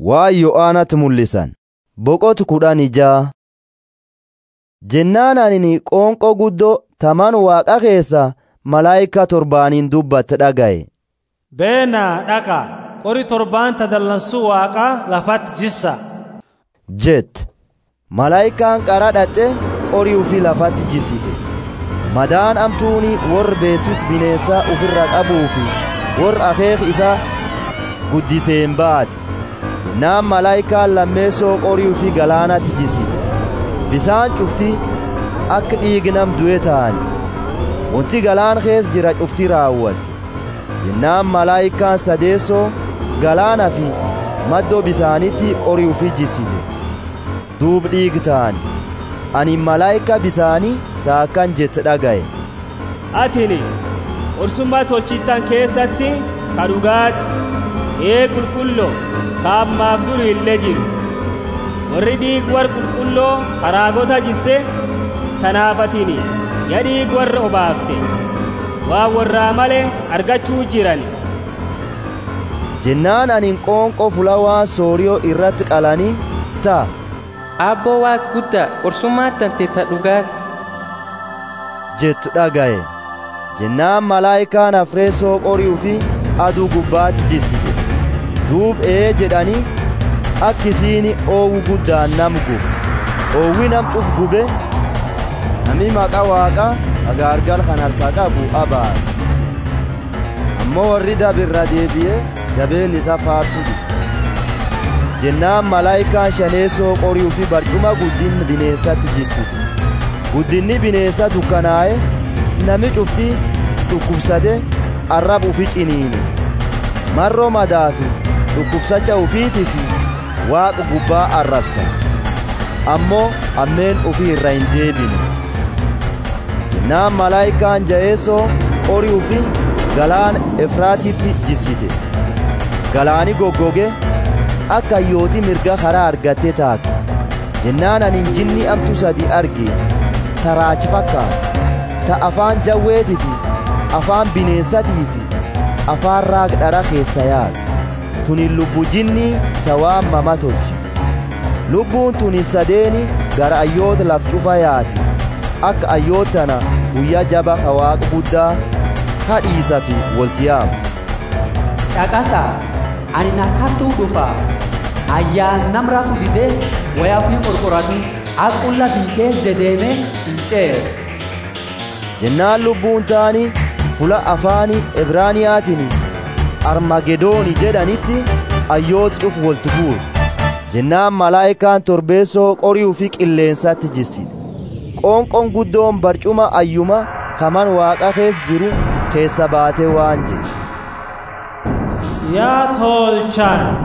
waa yo'aanatti mul'isan boqotu kudhan ijaa jennaan anini qoonqoo guddoo taman waaqa keessa malaayika torbaaniin dubbatte dhagaye beenaa dhaqa qori torbaanta dallansuu waaqaa lafatti jissa jette malaayikaan qara dhatte qorii ufii lafatti jissite madaan amtuuni warra beesis bineensaa ufirra qabuu fi warra akeek isaa guddiseen baate jennaan malaayikaan lammeessoo qorii ufii galaanatti jissite bisaan cufti akka dhiignam du'e ta'ani wanti galaan kees jira cufti raawwate jennaan malaayikaan sadeessoo galaana fi maddoo bisaanitti qorii ufii jissite duub dhiig ta'ani ani malaayika bisaanii taakkan jette dhagaye atini qorsummaa tolchittan keessatti ka dhugaati ee qulqulloo ka ammaaf duri illee jiru warri dhiig war qulqulloo haraagota jisse kanaaf atini ya dhiig warra obaafte waa warraa male argachuu jirani jennaan anin qoonqoo fulawaan sooriyoo irratti qalanii ta'a Abboo waa guddaa qorsummaa tante ta dhugaati. jettu dhagaye jennaan malaayikaan afreessoo qorii fi aduu gubbaatti jissite duub ee jedhanii akkisiini oowwu guddaan nam gube oowwi nam cuf gube nami maqa waaqa agaargal kan harka qabu abaare ammoo warri dabirra deebi'ee jabeen isa faarsu jennaan malaayikaan shaneessoo qorii fi barcuma guddin bineensatti jissite guddinni bineensa dukkanaa'e nami cufti dhukkubsate arrab ufi ciniine marroo madaa fi dhukkubsacha ufiitii fi waaqa gubbaa arrabsa ammoo ammeen ufii irra hin deebine jennaan malaayikaan ja'eessoo qorii ufi galaana efraatitti jissite galaani goggoge akka hayyooti mirga karaa argatte taate jennaan anin jinni amtu sadi arge taraachi fakkaata ta afaan jawweetii fi afaan bineensatii fi afaan raagdhara keessa yaadu tunin lubbu jinnii ta waan mama tolchi lubbuun tunin sadeeni gara ayyoota laf cufa yaati akka ayyootana guyyaa jaba ka waaqa guddaa hadhiisa fi waltiyaamu Dhaqasaa ani nakkattuu dhufa ayyaan nam rafu didee wayaa fi qorqoratu aqulla biikees dedeeme hin ceeru. jennaan lubbuun taani fula afaani ibraaniyaatiin armagedooni jedhanitti ayyooti cuf wolti fuure jennaan malaayikaan torbeessoo qorii fi qilleensatti jissite qoonqon guddoon barcuma ayyuma kaman waaqa kees jiru keessa baatee waan jedhe yaa tolchan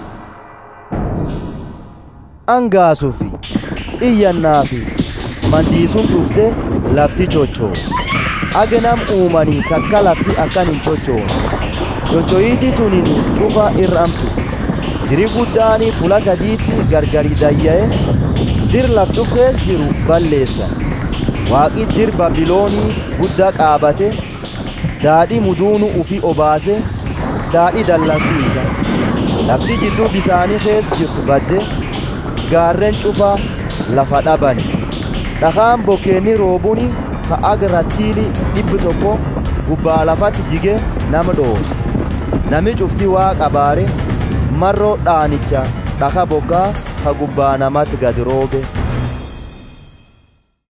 angaasuu fi iyyannaa fi mandiisuun dhufte lafti chochoore agenam uumanii takka lafti akkan hin chochoone chochoyiiti tunini cufa irramtu diri guddaani fula sadiitti gargari dayya'e dir laf cufkees jiru balleessan waaqi dir babiloonii guddaa qaabate daadhi muduunu ufi obaase daadhi dallansuu isa lafti jidduu bisaanii kees jirtu badde gaarren cufa lafa dhabani dhakaan bokkeenni roobuni ka agrattiili dhibbi tokko gubbaa lafatti jige nama dhoosu nami cufti waa qabaare marroo dhaanicha dhaka bokkaa ka gubbaa namatti gad roobe